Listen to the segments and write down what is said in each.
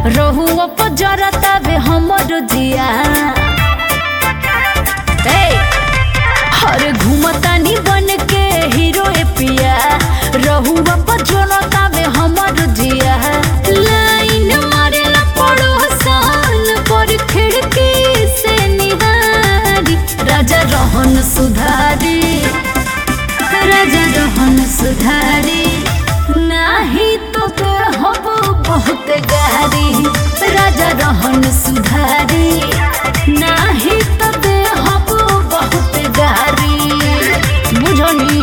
रहुआ पर जरता बे हमर जिया ए हर घूमतानी बन के हीरो ए पिया रहुआ पर जरता बे हमर जिया लाइन मारेला पड़ोसन पर खिड़की से निहारी राजा रोहन सुधारी राजा रोहन सुधारी नाही तो हब बहुत गारी राजा रोहन सुधारी नाही तो हब बहुत गारी बुझनी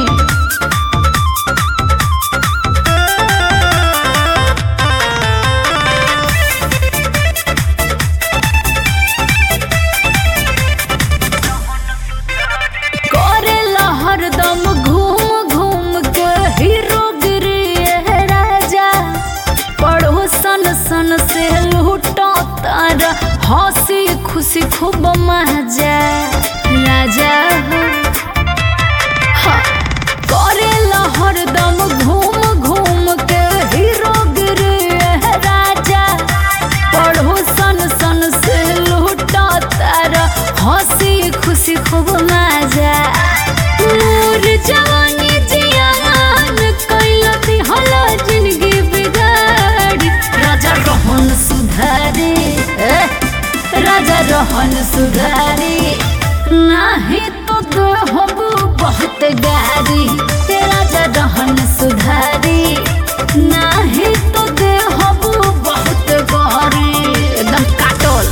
करेला हरदम घूम घूम के हीरो गिरी है राजा पड़ोसन सन से लूटो तारा हंसी खुशी खूब मजा राजा हो हाँ। करेला हरदम घूम घूम के हीरो गिरी है राजा पड़ोसन सन से लूटा तारा हंसी खुशी खूब मजा मोर जवानी जियान कैला दिहला जिंदगी बिगाड़ी राजा रोहन सुधारी ए, राजा रोहन सुधारी नाही तो देहबू बहुत गारी ए, राजा रोहन सुधारी नाही तो देहबू बहुत गारी एकदम काटल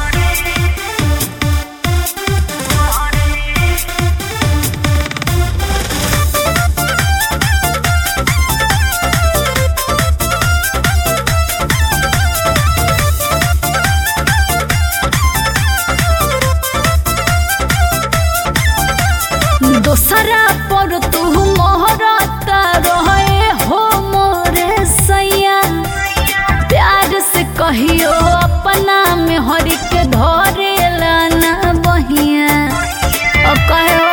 दोसरा पर तू मोहरता रहे हो मोरे सैया प्यार से कहियो अपना में हरि के धरे लाना बहिया अब कहो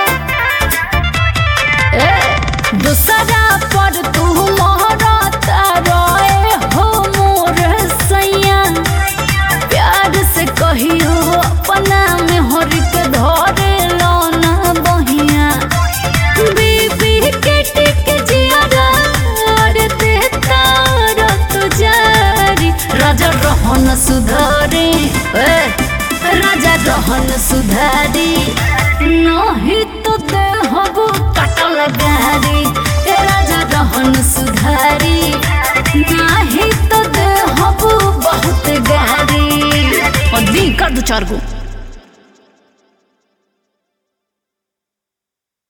ए दूसरा पर तू मोहरता रहे हो मोरे सैया प्यार से कहियो अपना में हरि के धरे लाना बहिया बीबी के टिक जियारा अड़ते तारा तो जारी राजा रोहन सुधारी ए, राजा रोहन सुधारी नहीं तो देहबू कटल गारी ए, राजा रोहन सुधारी नहीं तो देहबू बहुत गारी और दी कर दो चार गो